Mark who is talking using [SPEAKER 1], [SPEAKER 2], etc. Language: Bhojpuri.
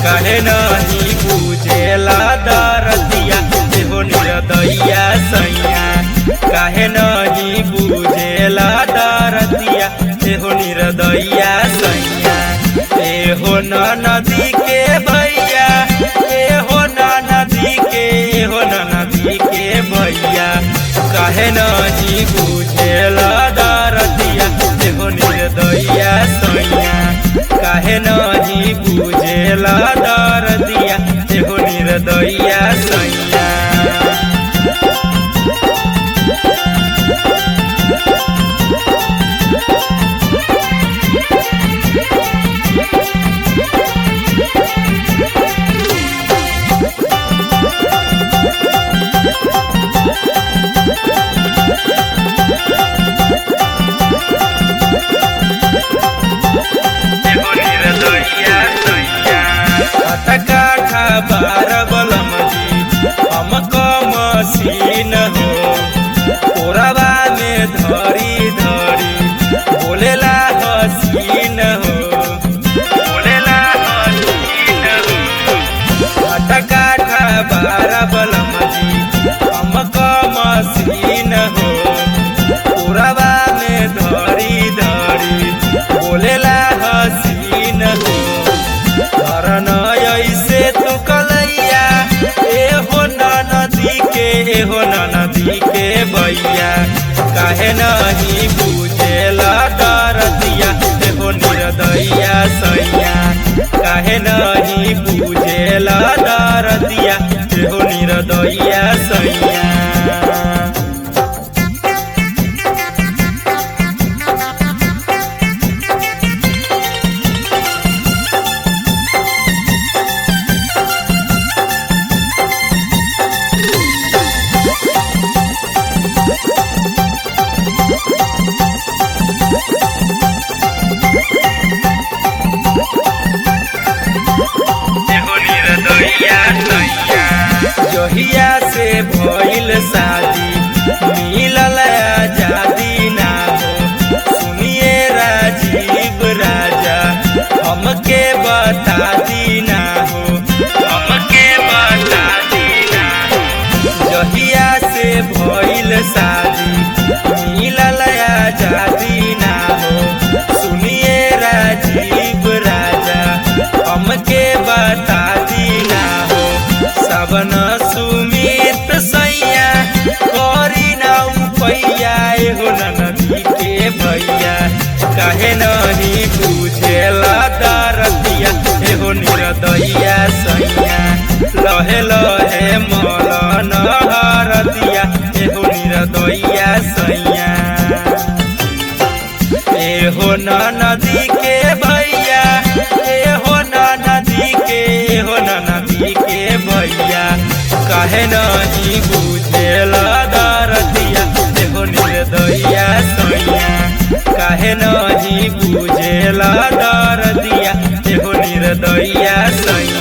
[SPEAKER 1] कहे नहीं बुझेला दरदिया एहो निरदैया सैया कहे नहीं बुझेला दरदिया एहो निरदैया सैया एहो न नदी के भैया एहो न नदी के एहो न नदी के भैया कहे नहीं बुझेला दरदिया एहो निर्दया सैया काहे नहीं बुझेला दरदिया एहो निर्दया सैया एहो निर्दया सैया अटका खबर बलम जी हम मसीन हो कोरबा में धरी धरी बोलेला हसीन हो बोलेला हसीन हो अटका खबर बलम जी हम मसीन हो कोरबा में धरी धरी बोलेला हसीन हो धरन ऐसे तू कलैया ए हो न नदी के ए हो न नदी के भैया काहे नहीं बुझेला दरदिया ए हो निर्दया सैया काहे नहीं बुझेला दरदिया ए हो निर्दया सैया एहो निर्दया सैया जहिया से भइल शादी मिलल आजादी ना हो सुनिए राजीव राजा हमके बता दी ना हो हमके बता दी ना हो जहिया से भइल शादी मिलल आजादी ना हो सुनिए राजीव राजा हमके बता दी ना हो सबन सुमित सैया करी ना पैया एहो न नदी के भैया कहे नहीं बुझेला दरदिया एहो निर्दया सैया लहे लहे मलन हरदिया एहो निर्दया सैया एहो न नदी के भैया एहो न नदी के एहो न नदी के भैया कहे नहीं बुझेला दरदिया एहो निर्दया सैया काहे नहीं बुझेला दरदिया एहो निर्दया सैया